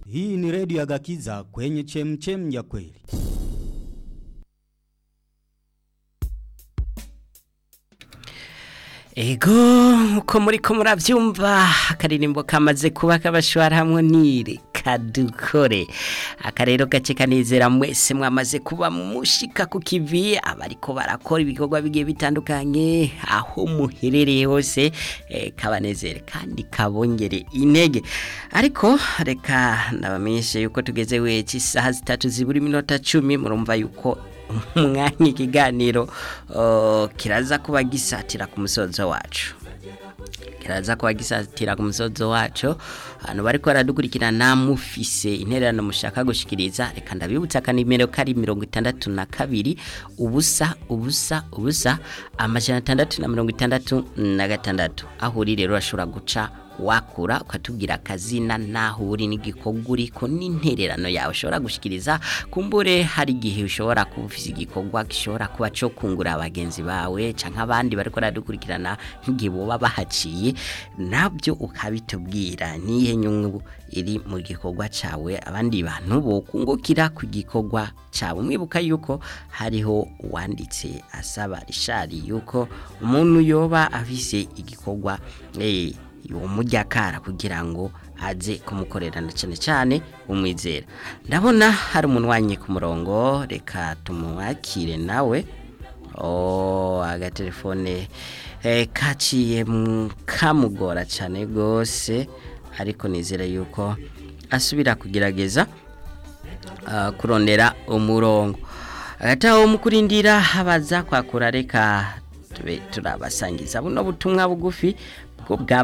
Hii ni redio ya Gakiza kwenye chemchem ya kweli. Ego uko muri ko muravyumva akaririmbo kamaze kuba kabashwara hamwe nire kadukore akarero gace kanezera mwese mwamaze kuba mushika ku kivi abariko barakora ibikorwa bigiye bitandukanye aho muherereye hose eh, kabanezere kandi kabongere intege ariko reka ndabamenyeshe yuko tugeze weci isaha zitatu zibura iminota cumi murumva yuko umwanya ikiganiro uh, kiraza kuba gisatira ku musozo wacu kiraza kuba gisatira ku musozo wacu hano bariko baradukurikirana mufise intererano mushaka gushikiriza reka ndabibutsa akanimero kari mirongo itandatu na kabiri ubusa ubusa ubusa amajana atandatu na mirongo itandatu na gatandatu aho uri rero urashobora guca wakura ukatubwira akazina naho uri n'igikorwa uriko n'intererano yawe ushobora gushikiriza kumbure hari igihe ushobora kuba ufise igikorwa gishobora kuba cyo kungura abagenzi bawe canke abandi bariko baradukurikirana nk'igihe boba bahaciye nabyo ukabitubwira nihe nyungu iri mu gikorwa cawe abandi bantu bokungukira ku gikorwa cawe mwibuka yuko hariho uwanditse asaba rishari yuko umuntu yoba afise igikorwa eh umuryakara kugira ngo aze kumukorerana cyane cyane umwizera ndabona hari umuntu wanye ku murongo reka tumwakire nawe oh agatelefone eh, kaciye kamugora cyane rwose ariko nizera yuko asubira kugerageza uh, kurondera umurongo agataho mu kurindira habaza kwakura reka tube turabasangiza buno butumwa bugufi bwo bwa